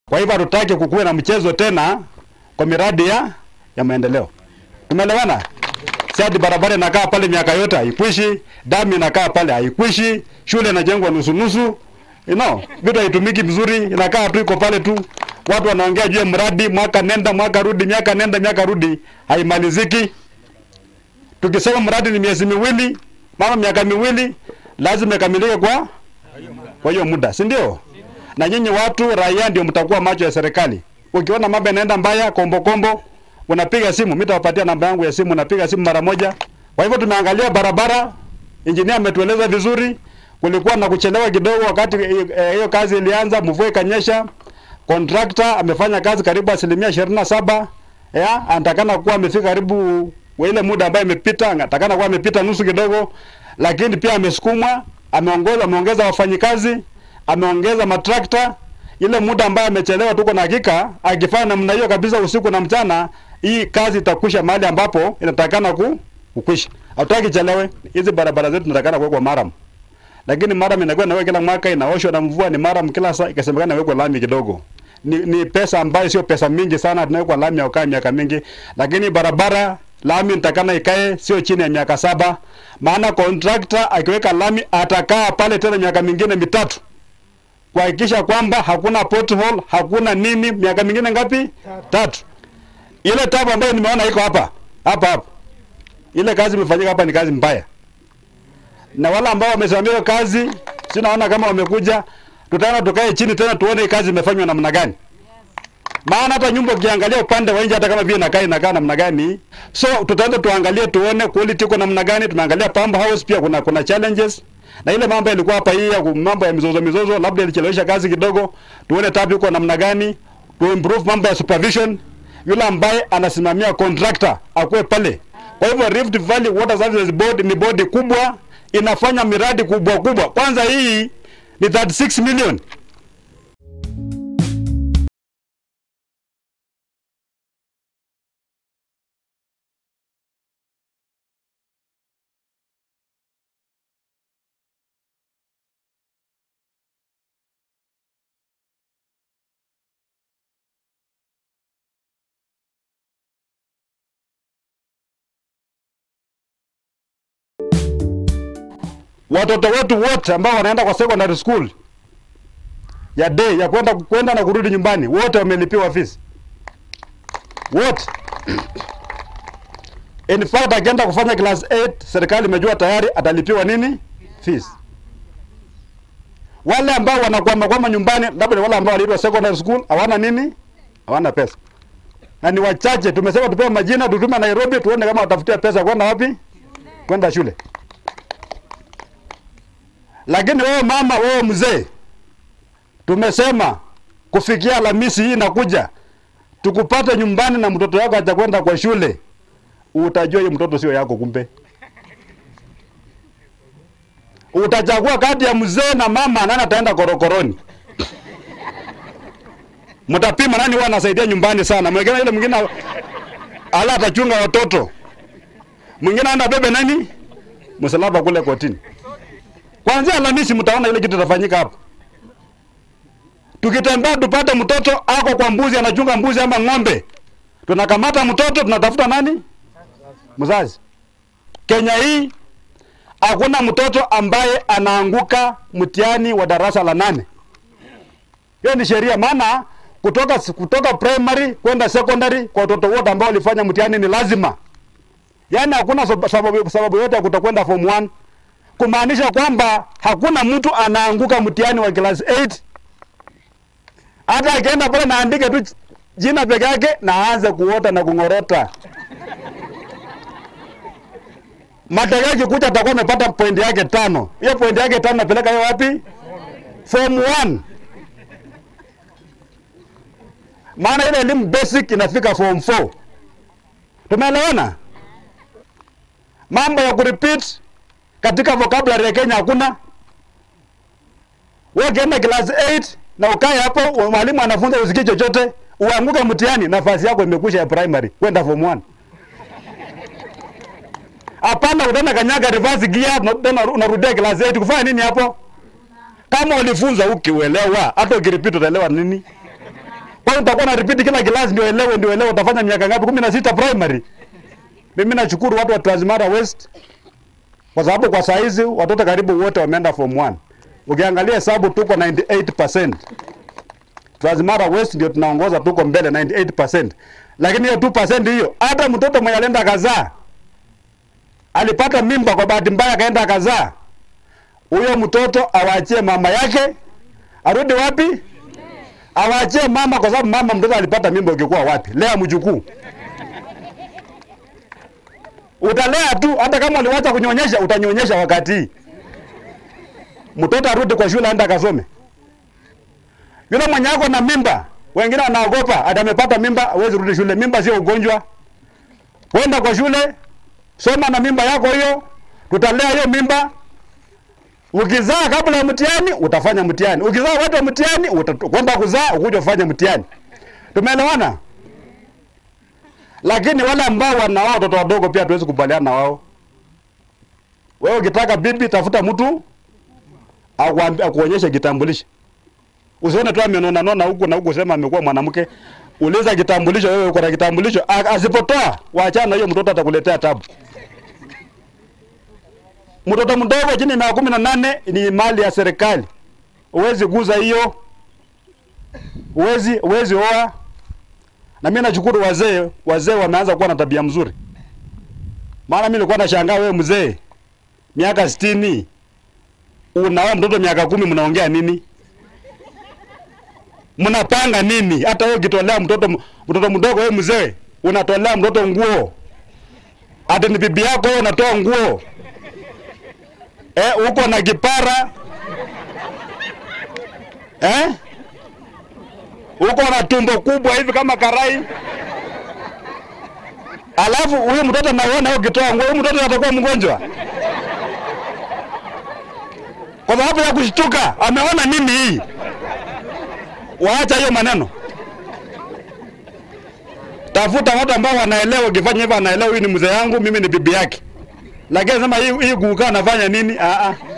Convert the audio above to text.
Kwa hivyo hatutaki kukuwe na mchezo tena kwa miradi ya, ya maendeleo. Tumeelewana? Si ati barabara inakaa pale miaka yote haikwishi, damu inakaa pale haikwishi, shule inajengwa nusu nusu. You know, vitu haitumiki vizuri, inakaa tu iko pale tu. Watu wanaongea juu ya mradi mwaka nenda mwaka rudi, miaka nenda miaka rudi, haimaliziki. Tukisema mradi ni miezi miwili, mama miaka miwili, lazima ikamilike kwa kwa hiyo muda, si ndio? Na nyinyi watu raia ndio mtakuwa macho ya serikali. Ukiona mambo yanaenda mbaya, kombo kombo, unapiga simu, mimi nitawapatia namba yangu ya simu, unapiga simu mara moja. Kwa hivyo tumeangalia barabara, injinia ametueleza vizuri, kulikuwa na kuchelewa kidogo wakati hiyo eh, kazi ilianza, mvua ikanyesha. Contractor amefanya kazi karibu asilimia ishirini na saba ya anatakana kuwa amefika karibu wa ile muda ambayo imepita, anatakana kuwa amepita nusu kidogo, lakini pia amesukumwa, ameongeza ameongeza wafanyikazi, ameongeza matrakta. Ile muda ambayo amechelewa, tuko na hakika akifanya namna hiyo kabisa usiku na mchana, hii kazi itakwisha mahali ambapo inatakana ku kukwisha. Hatutaki chelewe. Hizi barabara zetu tunatakana kuwekwa maram lakini maram inakuwa inawekwa kila mwaka, inaoshwa na mvua, ni maram kila saa, ikasemekana inawekwa lami kidogo. Ni, ni pesa ambayo sio pesa mingi sana, tunawekwa lami ya ukaa miaka mingi, lakini barabara lami nitakana ikae sio chini ya miaka saba, maana contractor akiweka lami atakaa pale tena miaka mingine mitatu kuhakikisha kwamba hakuna pothole, hakuna nini, miaka mingine ngapi? Tatu. Ile tabu ambayo nimeona iko hapa hapa hapa, ile kazi imefanyika hapa ni kazi mbaya na wale ambao wamesimamia hiyo kazi, si naona kama wamekuja, tutaenda tukae chini tena tuone hii kazi imefanywa namna gani. Maana hata nyumba ukiangalia upande wa nje, hata kama vile inakaa inakaa namna gani, so tutaenda tuangalie tuone quality iko namna gani. Tumeangalia pump house pia kuna kuna challenges na ile mambo yalikuwa hapa, hii ya mambo ya mizozo mizozo, labda ilichelewesha kazi kidogo. Tuone tabu iko namna gani, tu improve mambo ya supervision. Yule ambaye anasimamia contractor akuwe pale. Kwa hivyo Rift Valley Water Services Board ni bodi kubwa inafanya miradi kubwa kubwa. Kwanza hii ni 36 million. Watoto wetu wote ambao wanaenda kwa secondary school ya day ya kwenda kwenda na kurudi nyumbani wote wamelipiwa fees wote. In fact akienda kufanya class 8 serikali imejua tayari atalipiwa nini fees. Wale ambao wanakwama kwama nyumbani, labda ni wale ambao waliitwa secondary school hawana nini, hawana pesa, na ni wachache. Tumesema tupewe majina, tutume Nairobi, tuone kama watafutia pesa kwenda wapi, kwenda shule. Lakini wewe mama, wewe mzee, tumesema kufikia Alhamisi hii inakuja, tukupate nyumbani na mtoto wako atakwenda kwa shule, utajua hiyo mtoto sio yako. Kumbe utachagua kati ya mzee na mama, nani ataenda korokoroni? Mtapima nani huwa anasaidia nyumbani sana. Mwingine ile mwingine ala atachunga watoto, mwingine aenda bebe nani msalaba kule kotini. Kwanzia Alhamisi mtaona ile kitu itafanyika hapa. Tukitembea tupate mtoto ako kwa mbuzi anachunga mbuzi ama ng'ombe, tunakamata mtoto, tunatafuta nani? Mzazi. Kenya hii hakuna mtoto ambaye anaanguka mtihani wa darasa la nane. Hiyo ni sheria, maana kutoka kutoka primary kwenda secondary kwa watoto wote ambao walifanya mtihani ni lazima. Yaani hakuna sababu, sababu yote ya kutokwenda form 1 kumaanisha kwamba hakuna mtu anaanguka mtihani wa class 8 hata akienda pale naandike tu jina peke yake na aanze kuota na kung'orota. Matokeo yakikuja atakuwa amepata point yake tano. Hiyo point yake tano napeleka hiyo wapi? Form 1. Maana ile elimu basic inafika form 4. Tumeelewana? Mambo ya kurepeat katika vocabulary ya Kenya hakuna. Wewe ukienda class 8 na ukae hapo, mwalimu anafunza usikii chochote, uanguke mtihani, nafasi yako imekwisha ya primary kwenda form 1. Hapana, utaenda kanyaga reverse gear, tena unarudia class 8 kufanya nini hapo? Kama ulifunza ukiuelewa, hata ukiripita utaelewa nini? Kwa utakuwa na repeat kila class ndio elewe ndio elewe utafanya miaka ngapi? 16 primary. Mimi nashukuru watu wa Transmara West kwa sababu kwa saa hizi watoto karibu wote wameenda form 1. Ukiangalia hesabu tuko 98%. Transmara West ndio tunaongoza, tuko mbele 98%. Lakini hiyo 2% hiyo, hata mtoto mwenye alienda kazaa alipata mimba kwa bahati mbaya akaenda akazaa, huyo mtoto awaachie mama yake, arudi wapi? Awaachie mama, kwa sababu mama mtoto alipata mimba. Ukikuwa wapi? Lea mjukuu, utalea tu. Hata kama uliwacha kunyonyesha, utanyonyesha wakati hii. Mtoto arudi kwa shule, aenda akasome. Yule mwenye ako na mimba, wengine wanaogopa hata amepata mimba, hawezi rudi shule. Mimba sio ugonjwa. Kwenda kwa shule, soma na mimba yako hiyo, tutalea hiyo mimba. Ukizaa kabla ya mtihani utafanya mtihani, ukizaa wakati wa mtihani utakwenda kuzaa ukuja kufanya mtihani. Tumeelewana? Lakini wale ambao wana wao watoto wadogo pia tuwezi kubaliana na wao. Wewe ukitaka bibi, tafuta mtu akuambia akuonyeshe kitambulisho. Usione tu amenona nona huku na huku sema amekuwa mwanamke. Uliza kitambulisho, wewe uko na kitambulisho. A- Asipotoa, waachana na hiyo mtoto atakuletea tabu. Mtoto mdogo chini ya miaka kumi na nane ni mali ya serikali. Huwezi guza hiyo. Huwezi huwezi oa. Na mimi nashukuru wazee, wazee wameanza kuwa na tabia mzuri. Maana mimi nilikuwa nashangaa wewe mzee miaka sitini unaoa mtoto miaka kumi mnaongea nini? Mnapanga nini? Hata wewe ukitolea mtoto mtoto mdogo wewe mzee unatolea mtoto nguo. Hata ni bibi yako wewe unatoa nguo. Eh, uko na kipara. Eh? Uko na tumbo kubwa hivi kama karai. Alafu huyu mtoto naona ukitoa nguo, huyu mtoto atakuwa mgonjwa. Kwa sababu ya kushtuka, ameona nini hii? Waacha hiyo maneno. Tafuta watu ambao wanaelewa, ukifanya hivyo anaelewa huyu ni mzee yangu, mimi ni bibi yake. Lakini sema hii hii kukaa nafanya nini? Ah ah.